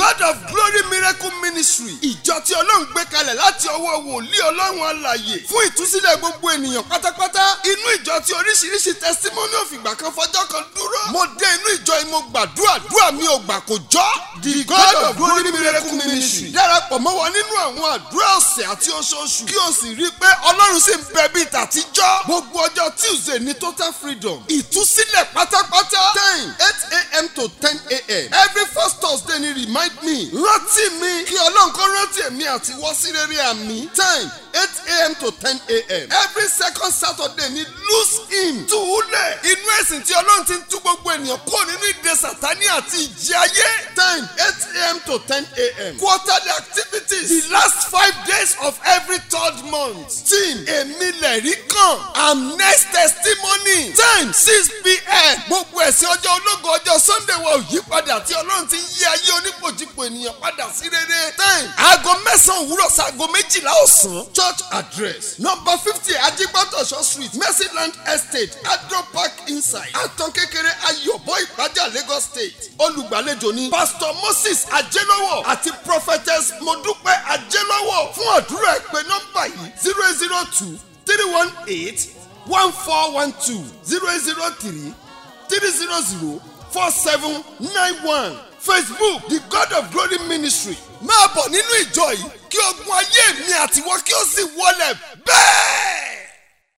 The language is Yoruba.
God of Glory Miracle Ministry ìjọ tí ọlọ́run gbé kalẹ̀ láti ọwọ́ wòlíì ọlọ́run alàyè fún ìtúsílẹ̀ gbogbo ènìyàn pátápátá inú ìjọ tí oríṣiríṣi testimony òfìgbà kan fọjọ́ kan dúró mo dé inú ìjọ yìí mo gbàdúrà dúà mi ò gbà kò jọ́ the God of Glory Miracle Ministry darapọ̀ mọ́ wa nínú àwọn àdúrà ọ̀sẹ̀ àti oṣooṣù kí o sì rí i pé ọlọ́run sì ń bẹ bíi tàtijọ́ gbogbo ọjọ́ Tuesday ní total freedom ìtúsílẹ̀ pátápátá time eight a.m. to ten a.m. every first Thursday ni remind me rántí mi kí ọlọ́run kó rántí èmi àti wọ́ sí rere àmì time eight a.m. to ten a.m. every second Saturday ni loose him túwúlẹ̀ inú ẹ̀sìn tí ọlọ́run ti ń tú gbogbo ènìyàn kúrò nínú ìdè sàtánì àti ìjì ayé time eight a.m. to ten a.m. quarterly activities the last five days of every third month team èmi lẹ̀rí kan am next testimony time six p.m. gbogbo ẹ̀sìn ọjọ́ ológo ọjọ́ sunday wa ò yí padà tí ọlọ́run ti ń yí ayé onípòjìpò ènìyàn padà sí rere time aago mẹ́sàn-án òwúrọ̀ sago méjìlá ọ̀sán church address number fifty ajigbatoso street mercyland estate adro park inside àtàn kékeré ayọ̀bọ ìpájà lagos state olùgbàlejò ni pastor moses ajẹ́lọ́wọ̀ àti prophetess modúpẹ́ ajẹ́lọ́wọ̀ fún àdúrà ẹ pè nọ́mbà yìí zero zero two three one eight one four one two zero zero three three zero zero four seven nine one facebook the god of glory ministry máa bọ̀ nínú ìjọ yìí kí ogun ayé mi àtiwọ́ kí ó sì wọlé bẹ́ẹ̀.